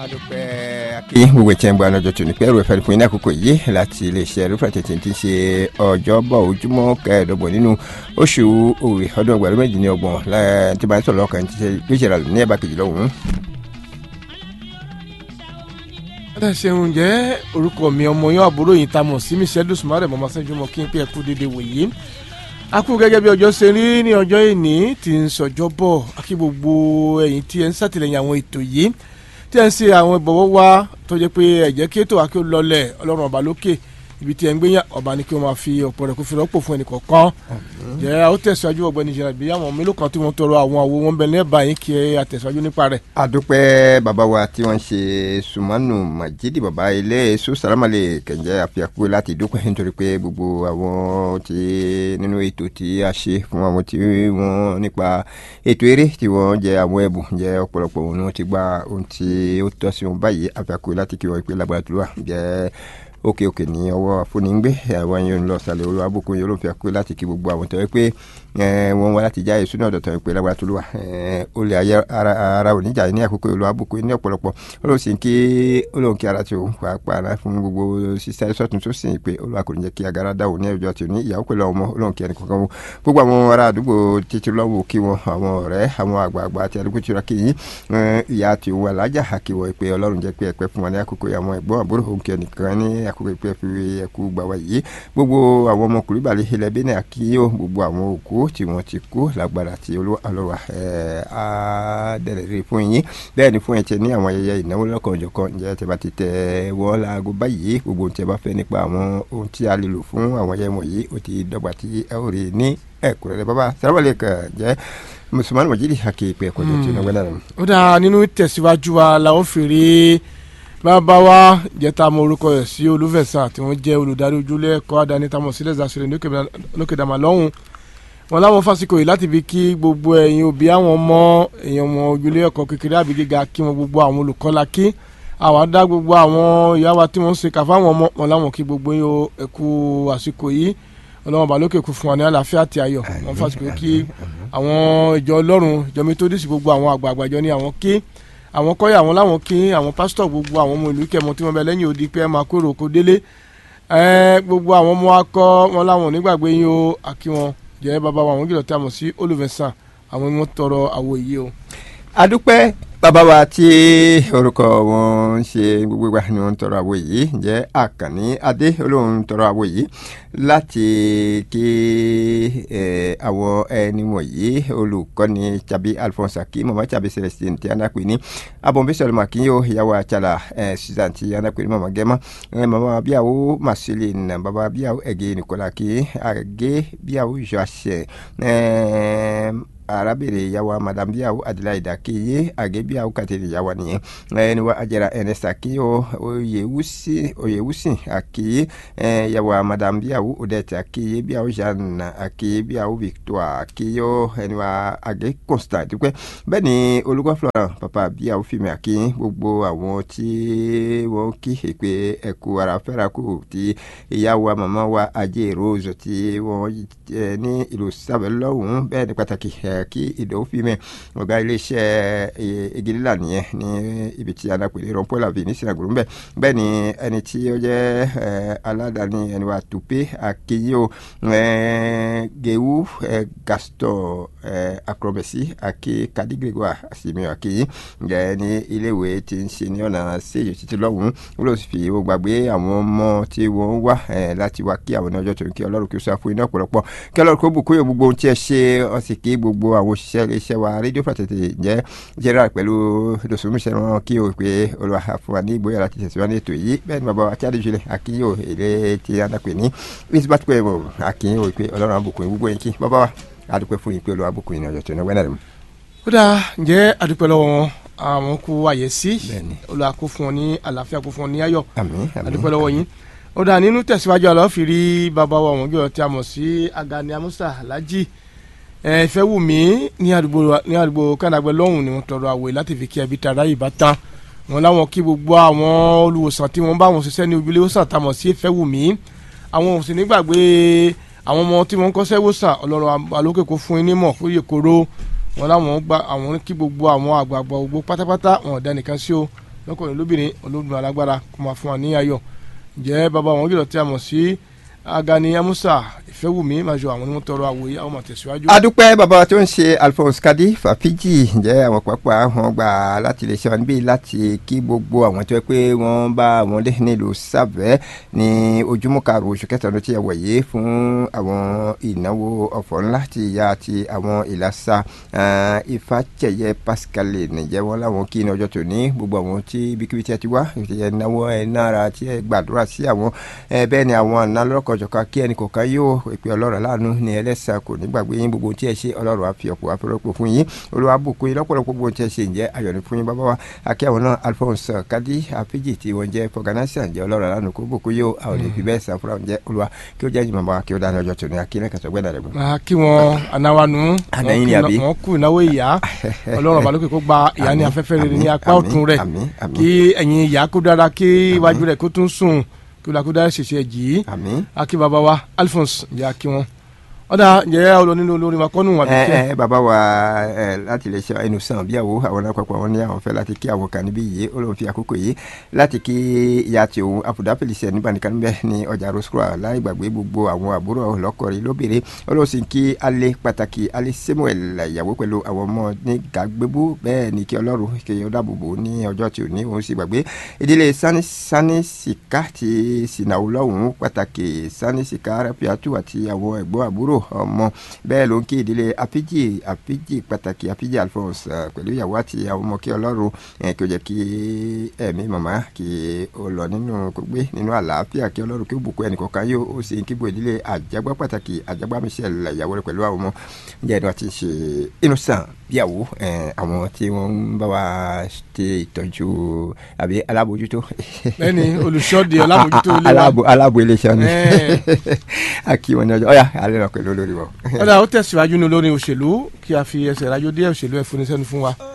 adúpẹ́ kí gbogbo ìtẹ́ ń gba ọjọ́ tó ní pẹ́rù ẹ̀fẹ́ fún iná àkókò yìí láti iléeṣẹ́ rúfà tètè ti ṣe ọjọ́bọ̀ ojúmọ́ kẹẹ̀ẹ́dọ́gbọ̀n nínú oṣù òwe ọdún ọgbà méjì ní ọgbọ̀n tí bá ń sọ̀rọ̀ ọkàn ti ṣe gbéṣẹ́ra ní ẹ̀bá kejì lọ́hùn-ún. ẹ ṣeun jẹ́ orúkọ mi ọmọ yín àbúrò yìí ta mọ̀ sí michelle dusumare mọ̀mọ́ sẹ́jú mọ́ kí n pé ẹ kú dédé wòye a kú gẹ́gẹ́ bí ọjọ́ ṣe rí ní ọjọ́ ìní tí ń sọjọ́ bọ̀ akí gbogbo ẹ̀yin tí ẹ ń ṣàtìlẹ́yìn àwọn ètò yìí tí ẹ ń ṣe àwọn ìbọ̀wọ́ wa tó jẹ́ pé ẹ̀jẹ̀ kí ètò àkí ó lọlẹ̀ ọlọ́run ọba lókè ibi tí ẹ ń gbé yàn ọba ni kí wọ́n máa fi ọ̀pọ̀ rẹ̀ kó fi rọ́pò fún ẹnì kọ̀ọ̀kan jẹ́ àwọn tẹ̀síwájú ọ̀gbẹ́ni jẹ̀rẹ̀ bí àwọn mélòó kan tí wọ́n tọrọ àwọn àwo wọn bẹ lẹ́ẹ̀bà yín kí ẹ àtẹ̀síwájú nípa rẹ̀. adúpẹ́ bàbá wa tí wọ́n ṣe sùmánù majidi bàbá ilé èso sàlámàlẹ̀ kẹ̀ǹjẹ́ àfihàn láti dúpẹ́ nítorí pé gbogbo àwọn tí nínú ètò tí a ṣe fún àwọn tí wọ́n nípa ètò eré tí wọ́n jẹ àwọn ẹ̀bùn jẹ ọ̀pọ̀lọpọ̀ òun ni wọ́n ti gba ohun tí ó tọ́ sí wọn báyìí àfihàn láti kí wọ́n pé lágbára tó wà jẹ́ òkè òkè ní ọwọ́ afúnigbé àwọn yóò ń lọ sàlẹ̀ olú abúkún yóò ló fi àkókò láti kí gbogbo àwọn tó yẹ pé wọ́n wá láti já èso náà dọ̀tọ̀ pé lágbára tó lù wá ó lè ayé ara oníjà ní àkókò olú abúkún ní ọ̀pọ̀lọpọ̀ ó lóun sì ń kí ó lóun kí ara tí òun pàápàá fún gbogbo sísá sọ́tún tó sì ń pé olúwa kò ní jẹ́ kí agara dáwò ní ẹjọ́ tí ò ní ìyàwó pẹ̀lú ọmọ ó lóun kí ẹnì kankan gbogbo àwọn ará àdúgbò títí lọ́wọ́ kí wọn àwọn ọ̀rẹ́ àwọn àgbààgbà àti àdúgbò tí wọ́n kí yín ìyá àti òun alájà àkíwọ̀ pé ọlọ́run jẹ́ pé ẹ̀pẹ́ fún wọn ní àkókò àwọn ẹ̀gbọ́n àbúrò òun kí ẹnìkan ní àkókò ìpè fi ẹkú gbà wá yìí gbogbo àwọn ọmọkùnrin balẹ̀ ilẹ̀ bẹ́ẹ̀ àkíyó gbogbo àwọn òkú tí wọ́n ti kú lágbára tí olúwa á dẹ̀rẹ̀ rí fún yín bẹ́ẹ̀ ni fún ẹ̀tẹ̀ ní àwọn ayẹyẹ ìnáwó lọ́kànjọ̀kan ǹjẹ́ tẹ́ bá ti tẹ̀ wọ́n láago báyìí gbogbo ohun tí ẹ bá fẹ́ nípa àwọn ohun tí a lè lò fún àwọn ayẹyẹ wọ̀nyí ó ti dọ́gba tí ẹ ó rí ní ẹ̀kúnrẹ́rẹ́ bàbá sàrẹ́wọ̀lẹ̀ kàn jẹ́ musulmanu majidi hakepe ẹ̀kọ́ tó ti náwó náà. ó dáa nínú tẹ̀síwájú wa la ó fèrè bàbá wa jẹta mọ orúkọ rẹ̀ sí olúfẹsà tí wọ́n jẹ́ olùdarí ojúlé ẹ̀kọ́ àdáni tamọ sílẹ̀ zasire lókè dàmà lọ́hùn wọn láwọn fásikò yìí láti fi kí gbogbo ẹ̀yin òbí àwọn ọmọ èèyàn ọmọ ojúlé ẹ̀kọ́ kékeré àbí gíga kí wọn gbogbo àwọn olùkọ́ la kí àwa dá gbogbo àwọn ìyá wa tí wọ́n ń ṣe kà fáwọn ọmọ wọn láwọn kí gbogbo yín o ẹ̀kú àsìkò yìí ọlọ́wọ́n balókè kú fún wa ní àlàáfíà àti ayọ̀ wọn fásikò kí àwọn ìjọ ọlọ́run ìjọ métódìsì gbogbo àwọn àgbààgbà ìjọ ní àwọn kí àwọn kọ́yà àwọn láwọn kí àwọn pásítọ̀ gbogbo àwọn ọmọ ìlú kẹmọ tí wọ́n bẹ lẹ́yìn odi pé ẹ máa kóró oko délé gbogbo àwọn ọmọ akọ wọn láwọn onígbàgbé yín o àkí wọn jẹ́ bàbá wa àwọn gílọ̀ tí a mọ̀ sí olùfẹ̀sán àwọn ni wọ́n tọrọ àwọ̀ yìí o. adúpẹ́ bàbá wa tí orúkọ wọn ń ṣe gbogbo ìgbà ni wọn ń tọrọ àwọ̀ yìí jẹ́ àkànní adé olóhùn ń tọrọ àwọ̀ yìí láti kí àwọn ẹni wọ̀nyí olùkọ́ni tàbí alphonse akim mama tàbí celestine tí a náà pè ní abọ̀nbísọ̀rọ̀ màkínyó ìyàwó àtsàlà susan tí a náà pè ní mama gẹ́mọ́ mama bíyàwó marceline baba bíyàwó ẹ̀gẹ́ nìkọ́lá kí àgẹ́ bíyàwó joachim arábìnrin ìyàwó madam bíyàwó adelaida kéye àgẹ́bíyàwó kàtẹ́lẹ̀ ìyàwó nìyẹn ẹni wa ajara ẹnẹsà kéye oyèwùsìn àkéye ìyàwó madam bíyàwó odette àkéye bíyàwó jeanne àkéye bíyàwó victoire àkéye ẹni wa àgẹ́ constant dúpẹ́ bẹ́ẹ̀ ni olùkọ́ florent papa bíyàwó fìmí àkéye gbogbo àwọn tí wọ́n kí èpè ẹ̀kú ara fẹ́ra kù tí ìyàwó màmá wa ajé rose tí wọ́n ní ìlú sábẹ́ lọ́hùn-ún bẹ́ẹ̀ ni pàtàkì kí ìdòwò fi mẹ́ ọ̀gá iléeṣẹ́ igilila nìyẹn ní ibi tí alápèlé rọpò làbí ní sinagogo ńbẹ bẹ́ẹ̀ ni ẹni tí ó jẹ́ aládàáni ẹni wa tùpé akéyò gewu gaston akrobesi ake kadigregua asimi akéyì ǹjẹ́ ní iléèwé tí ń ṣe ní ọ̀nà séyìí títí lọ́hùn-ún ó lọ sí fi ó gbàgbé àwọn ọmọ tí wọ́n wá láti wá kí àwọn ní ọjọ́ tó ń kí ọlọ́run kí ó sá fún iná ọ̀pọ̀lọpọ̀ kí ọlọ́run kó bùkún yóò gbogbo ohun tí ẹ ṣe ọ̀sìn kí gbogbo àwọn òṣìṣẹ́ iléeṣẹ́ wa rédíò pàtẹ́tẹ̀ jẹ́ general pẹ̀lú dòsùnmùsẹ̀ wọn kí o pé olùwà fún wa ní ìgboyà láti tẹ̀síwá ní ètò yìí bẹ́ẹ̀ ni bàbá wa kíádé jùlẹ̀ akínyó èlé tí a dàpẹ́ ní isbat pé mo akínyó pé ọlọ́run àbùkún gbogbo yín kí bàbá wa adúpẹ́ fún yín pé olùwà àbùkún yín ọjọ́ tó ní wẹ́nà rẹ̀. ó dáa ǹjẹ́ adúpẹ́ lọ́wọ́ wọn àwọn kú àyẹ̀sí olùwà kó fún wọn ní àlàáfíà kó fún wọn ní ayọ̀ adúpẹ́ lọ́wọ́ yín ó dáa nínú tẹ̀síwájú àlọ́ fi rí bàbá wa wọn gbé ọtí àmọ̀ sí Agani Amusa Alhaji ìfẹ́ wù mí ní àdúgbò ní àdúgbò kánàgbẹ́ lọ́hùn ni wọ́n tọrọ àwẹ̀ láti fi kí ẹbí tara yìí bá tán wọn láwọn kí gbogbo àwọn olùwòsàn tí wọ́n bá wọn ṣiṣẹ́ ní ojúlé wòsàn tamọ̀ sí ìfẹ́ wù mí àwọn ò sì nígbàgbé àwọn ọmọ tí wọ́n ń kọ́ṣẹ́ wòsàn ọlọ́run alókè kó fún yín nímọ̀ fún iye kóró wọn láwọn gba àwọn kí gbogbo àwọn àgbààgbà gbogbo pátápátá wọn ò dá nìkan sí o lọ́kùnrin lóbìnrin olódùn alágbára kó máa fún wa ní ayọ̀ ǹjẹ́ bàbá wọn gílọ̀ tí a mọ̀ sí agani amusa ìfẹ́wùmí màjọ àwọn onímọ̀ tọrọ àwòye àwọn máa tẹ̀síwájú. adúpẹ́ bàbá tó ń ṣe alphonse kadi fàfíjì ǹjẹ́ àwọn pápá wọn gbà láti lè ṣe wọn níbí láti kí gbogbo àwọn tó yẹ pé wọ́n bá wọn lé nílùú sàbẹ́ ní ojúmọ́ karùn-ún oṣù kẹta ọdún tí a wọ̀ yìí fún àwọn ìnáwó ọ̀fọ̀ ńlá ti ìyá àti àwọn ìlàsà ìfàjẹyẹ pascal nìjẹ́ wọn láwọn kí ní ọjọ́ tòní gbogbo àwọn tí ibikíbi tí a ti wá ẹ náwó ẹ nára tí ẹ gbàdúrà sí àwọn bẹ́ẹ̀ ni àwọn àná lọ́kọ̀ọ̀jọ̀kan kí ẹnì kọ̀ọ̀kan yóò ìpè ọlọ́run láàánú ní ẹlẹ́sà kò ní gbàgbé yín gbogbo tí ẹ ṣe ọlọ́run àfi ọ̀pọ̀ àfẹ́rọ́pọ̀ fún yín olúwa bùkún yín lọ́pọ̀lọpọ̀ gbogbo tí ẹ ṣe ǹjẹ́ ayọ̀ ní fún yín bàbá wa akẹ́ àwọn náà alphonse kadi afiji tí wọ́n jẹ́ fọgànásíà ǹjẹ́ ọlọ́run láàánú kó bùkún yóò àwọn lè fi bẹ́ẹ̀ sàn fúnra ǹjẹ́ olúwa kí ó jẹ́ ìjìnbọn bá wa kí ó dáná ọjọ́ tòní akínẹ́ kẹsàn gbẹ́dà rẹ̀ gbọ́n. máa kí wọn anáwánu Àdáyìn ni àbí? wọn kú ìnáwó ìyá ọlọ́run ọba lókè kó gba ìyá ní Àmín, afẹ́fẹ́ rere ní àmín, apá àmín, ọ̀tún rẹ̀ àmín, àmín. kí ẹ̀yìn ìyá kó dára kí iwájú rẹ̀ kó tún sùn kí ó lakó dára ṣèṣe jì í àmín. akí baba wa alphonse ǹjẹ́ akí wọn ọ̀dà ǹjẹ́ olú nínú olórin wa kọ́nù wà ẹ bíkẹ́ ẹ bàbá wa ẹ láti lè ṣe ẹnu sàn bíyàwó àwọn àpapọ̀ àwọn ní àwọn fẹ́ láti kí àwọn kan níbí yìí ó lóun fi àkókò yìí láti kí ìyá tí òun àfùdá pèlìṣẹ nígbà nìkan níbẹ̀ ní ọjà roscroix láì gbàgbé gbogbo àwọn àbúrò lọ́kọ̀ọ́rí lóbìnrin ó lóun sì ń kí alẹ́ pàtàkì alẹ́ samuel ìyàwó pẹ̀lú àwọn ọmọ ní gàgbébú bẹ́ẹ̀ ni kí ọlọ́run kí ó dáàbòbò ní ọjọ́ tí ò ní òun sì gbàgbé ìdílé sani sani sika ti sinawu lọ́hùn pàtàkì sani sika rapiatu àti àwọn ẹ̀gbọ́n àbúrò ọmọ bẹ́ẹ̀ ló ń kí ìdílé apiji apiji pàtàkì apiji alphonse eh, pẹ̀lú ìyàwó àti àwọn ọmọ kí ọlọ́run eh, kí ó jẹ́ kí ẹ̀mí màmá kí ó lọ nínú kó gbé nínú àlàáfíà kí ọlọ́run kí ó bùkún ẹnì kọ̀ọ̀kan yóò ó sì ń kíbo ìdílé àjàgbá pàtàkì àjàgbá michelle ìyàwó rẹ̀ pẹ̀lú àwọn ọmọ ǹjẹ́ ẹni wọ́n ti ṣe innocent bíyàwó eh, àwọn tí wọ́n ń bá wa ṣe ìtọ́jú àbí alábòójútó lẹ́ni olùṣọ́dẹ ọlábòjútó ilé wa alábò alábò iléeṣẹ́ ni Eh. akí wọn ní ọjọ́ ọ̀yà alẹ́ náà pẹ̀lú olórí wọn. ọ̀dà ó tẹ̀síwájú ní olórin òṣèlú kí a fi ẹsẹ̀ rájò dé òṣèlú ẹ̀fúnisẹ́nu fún wa.